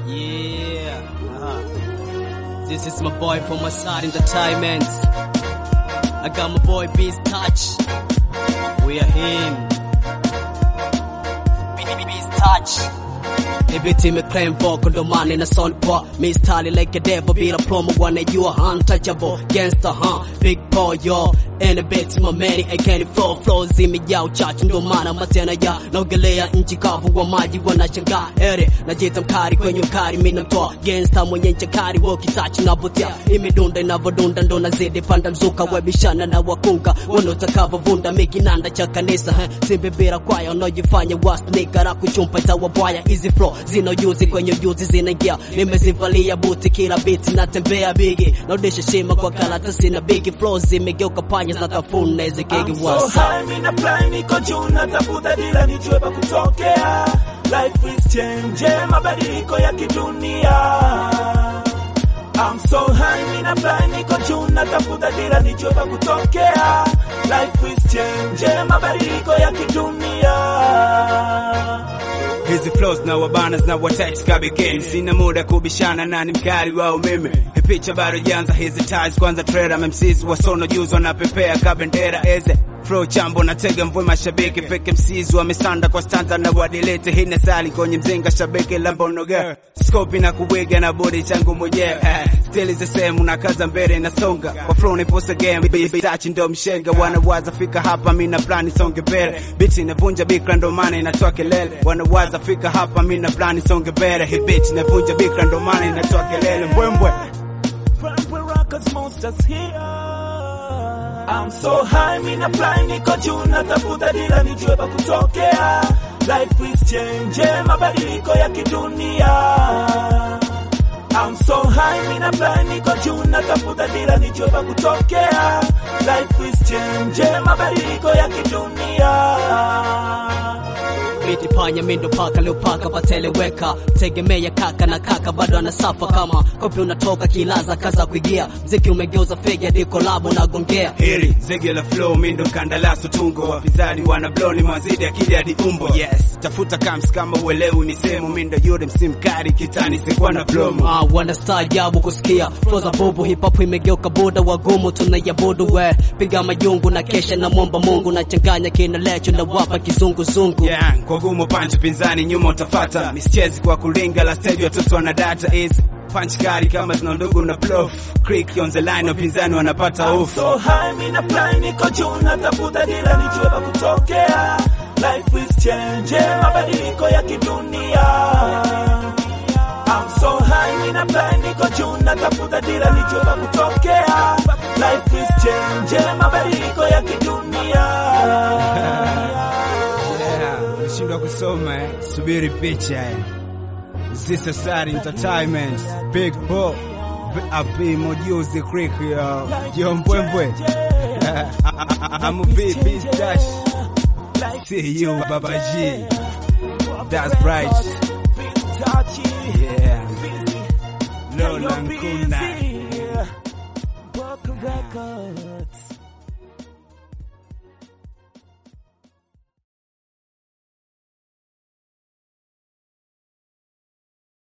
Yeah. Uh-huh. This is my boy from my side entertainment. I got my boy Beast Touch. We are him. Beast Touch. Ibiti imeclaim vocal ndo maana na sound poa mistari like a devil bila promo wanajua untouchable gangster huh big boy yo and a bit my man I can't flow flow zimejaa uchachu ndo maana matena ya naogelea nchi kavu wa maji wanashangaa ere najita mkari kwenye mkari mimi namtoa gangster mwenye ncha kari wakitachi na botia imedunda inavodunda ndo nazidi panda mzuka webishana na wakunga wanotakava vunda mikinanda cha kanisa eh, simbebera kwaya wanaojifanya wasnikara kuchumpa itawabwaya hizi flow zina ujuzi kwenye ujuzi zinaingia nimezivalia buti kila biti natembea bigi naudisha shima kwa karatasi na bigi flow zimegeuka panya zinatafuna hizi kegi I'm so wasa high, mina fly, niko juu, natafuta dila nijue pa kutokea. Life is change, mabadiliko ya kidunia. I'm so high, mina fly, niko juu, natafuta dila nijue pa kutokea. Life is change, mabadiliko ya kidunia. Hizi flows na wabana na watach kabigeni, sina muda kubishana na ni mkali wa umeme. Hii picha bado janza, hizi ties kwanza trailer, MCs wasono juzi wanapepea kabendera eze Flow chambo na tega mvue mashabiki fake MCs wamesanda kwa stanza na wadilete hii ni sali kwenye mzinga shabiki lambono girl scope na kuwiga na body changu mwenyewe eh, still is the same unakaza mbele nasonga kwa flow ni post game baby touch ndo mshenga wanawaza fika hapa mimi na plan songe mbele bitch inavunja bikra ndo maana inatoa kelele wanawaza fika hapa mimi na plan songe mbele hii bitch inavunja bikra ndo maana inatoa kelele mbwembwe Purple Rockers monsters here. I'm so high, mina fly, niko juu, natafuta dila nijue pa kutokea. Life is change, mabadiliko ya kidunia. I'm so high, mina fly, niko juu, natafuta dila nijue pa kutokea. Life is change, mabadiliko ya kidunia. Miti panya mindo paka leo paka pateleweka tegemea kaka na kaka bado anasafa kama kopi unatoka kilaza kaza kuigia mziki umegeuza fegi hadi kolabo na gongea hili zege la flow mindo kandalaso tungo wapinzani wana blow ni mazidi akili hadi umbo yes tafuta kams kama uelewi ni sehemu mindo yule msimkari kitani sikuwa na plomo Ah, wanastaajabu kusikia flow za bubu hip hop imegeuka boda wagumu tunayabudu we piga majungu na kesha na mwomba Mungu na changanya kina lecho na wapa kizunguzungu yeah, kwa gumu panchi pinzani nyuma utafata mischezi kwa kulinga la stage watoto wana data is punch kali kama zina ndugu na bluff creek on the line wapinzani wanapata I'm off so high, mina fly, niko juu, natafuta dila nijue pa kutokea. Life is change, mabadiliko ya kidunia. I'm so high, mina fly, niko juu, natafuta dila nijue pa kutokea. Life is change, mabadiliko ya kidunia. yeah, umeshindwa kusoma eh? subiri picha eh. This is sad entertainment big bo AP mojuzi creek yo yo mbwembwe I'm a big beast dash see you baba G that's right yeah Lola Nkuna